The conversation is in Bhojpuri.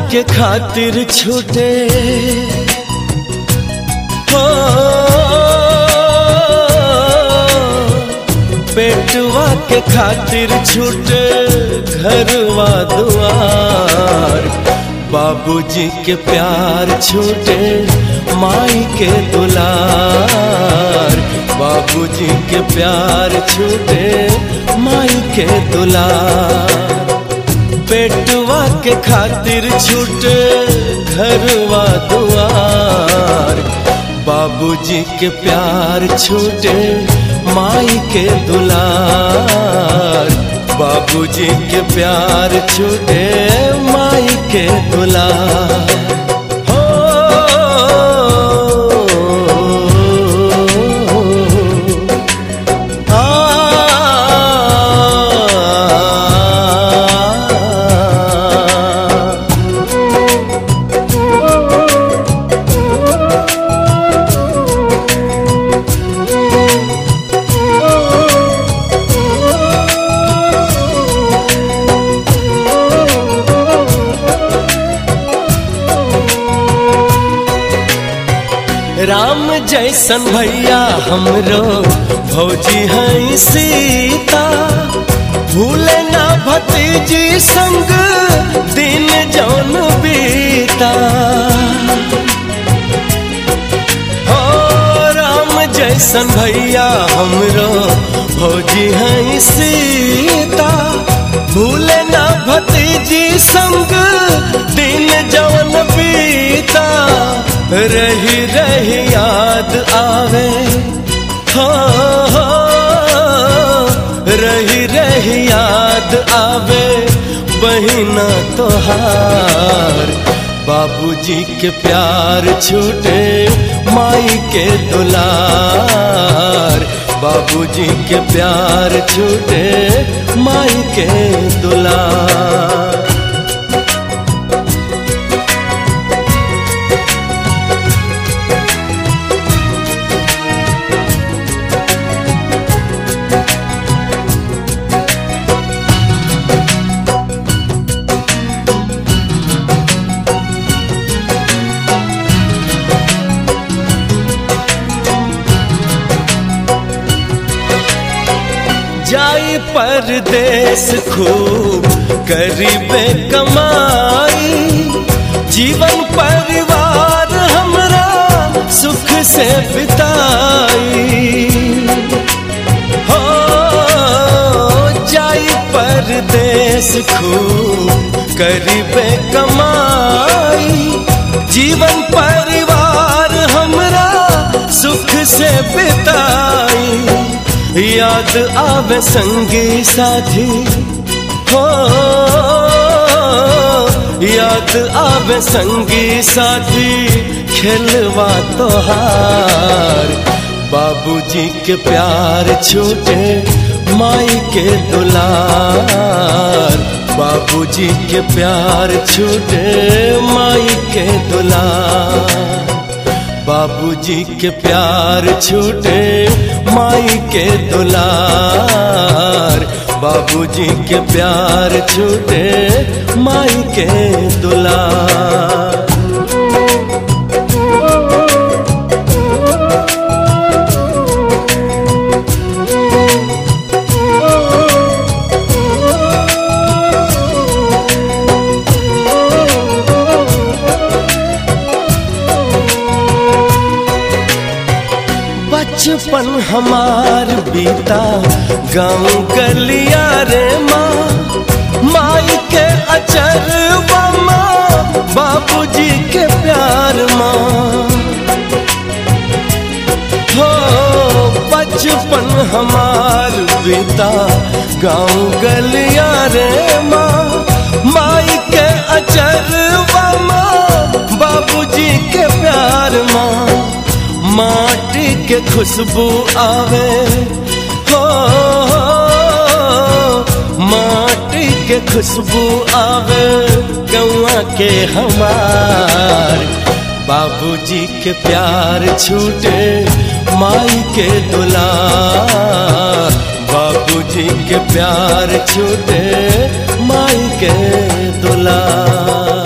के खातिर छूटे हो पेटवा के खातिर छूटे घरवा दुआर बाबूजी के प्यार छूटे माई के दुलार बाबूजी के प्यार छूटे माई के दुलार पेटवा के खातिर छूटे घरवा दुआर बाबूजी के प्यार छूटे माई के दुलार बाबूजी के प्यार छूटे माई के दुलार हो आ राम जैसन भैया हमरो भौजी है सीता भूले ना भतीजी संग दिन जौन बीता हो राम जैसन भैया हमरो भौजी है सीता भूले ना भतीजी संग दिन जौन बीता रही रही याद आवे हो हो, रही रही याद आवे बहिना तोहार बाबूजी के प्यार छूटे माई के दुलार बाबूजी के प्यार छूटे माई के दुलार जाई परदेश खूब करीबे कमाई जीवन परिवार हमरा सुख से बिताई हो जाई परदेश खूब करीबे कमाई जीवन परिवार हमरा सुख से बिताई याद आवे संगी साथी हो याद आवे संगी साथी खेलवा तोहार बाबूजी के प्यार छूटे माई के दुलार बाबूजी के प्यार छूटे माई के दुलार बाबूजी के प्यार छूटे माई के दुलार बाबूजी के प्यार छूटे माई के दुलार बचपन हमार बीता गाँव गलिया रे माँ माई के अचर माँ बाबूजी के प्यार माँ हो बचपन हमार बीता गाँव गलिया रे माँ माई के अचर माँ बाबूजी के प्यार माँ माटी के खुशबू आवे हो माटी के खुशबू आवे गौआ के हमार बाबूजी के प्यार छूटे माई के दुलार बाबूजी के प्यार छूटे माई के दुलार